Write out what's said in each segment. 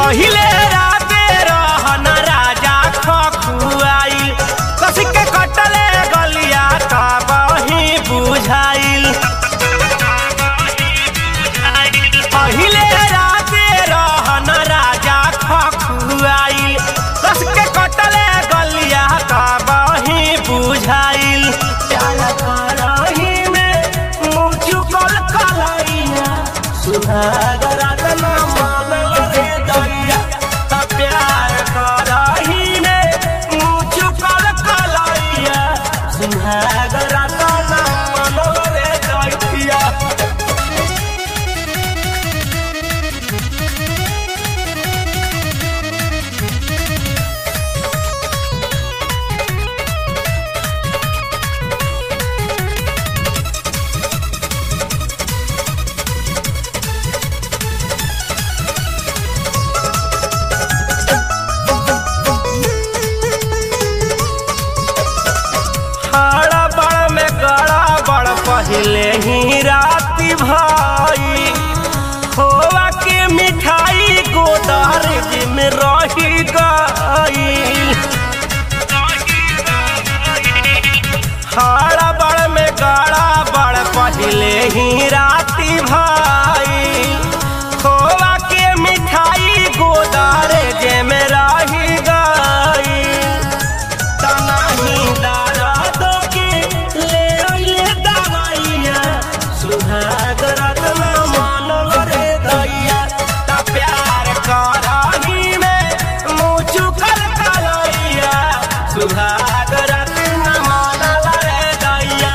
पहिले राते रहन राजा खखुआइल कसी के कटले गलिया का बही बुझाइल पहिले राते रहन राजा खखुआइल कस के कटले गलिया का बही बुझाइल प्यार करही में मुँह चुकल कलैया सुहागरा तना मानल रे दैया त प्यार करही में मुँह चुकल कलैया सुहागरा तना मानल रे दैया हाड़ा बड़ में गड़ा बड़ पहले ही राती भाई खोवा के मिठाई गोदार में रही गई हाड़ा बड़ में गड़ा बड़ पहले ही राती भाई खोवा के मिठाई गोदार जे में रही गई तनाही दर्द के ले अइले दवाइया सुहाग रत्न मानल रे दैया त प्यार करही में मुँह चुकल कलैया सुहाग रत्न मानल रे दैया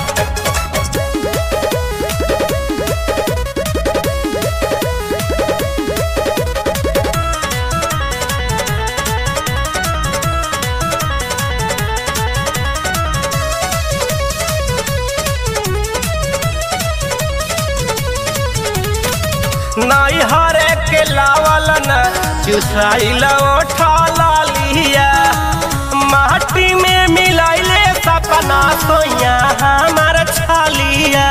नाई हरे के लावल न चुसाइल उठा लिया माटी में मिलाइले सपना सोया हमार छालिया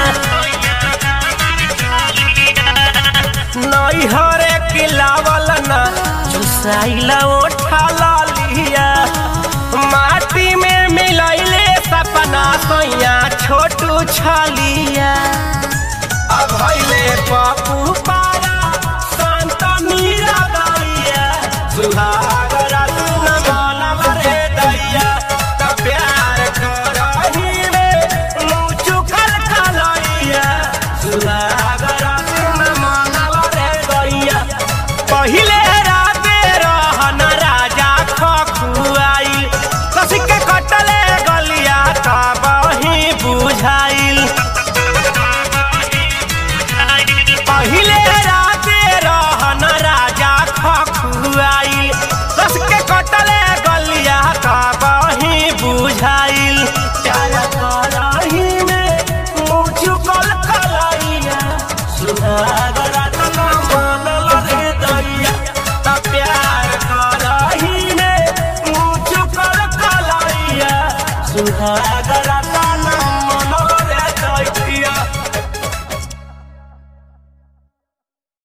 नाई हरे के लावल न चुसाइल उठा लिया माटी में मिलाइले सपना सोया छोटू छालिया अभैले पप्पू पारा शान्त मीरा दैया सुहाग रत्न मानव रे दैया त प्यार करही में मुँह चुकल कलैया सुहाग रत्न मानव रे दैया पहिले राते रहन राजा खखुआइल कसी के कटले गलिया का बही बुझाइल पहिले राते रहन राजा खखुआइल कस के कटले गलिया का बही बुझाइल प्यार करही में मुँह चुकल कलैया सुहाग रत्न मानल रे दैया त प्यार करही में मुँह चुकल कलैया सुहाग रत्न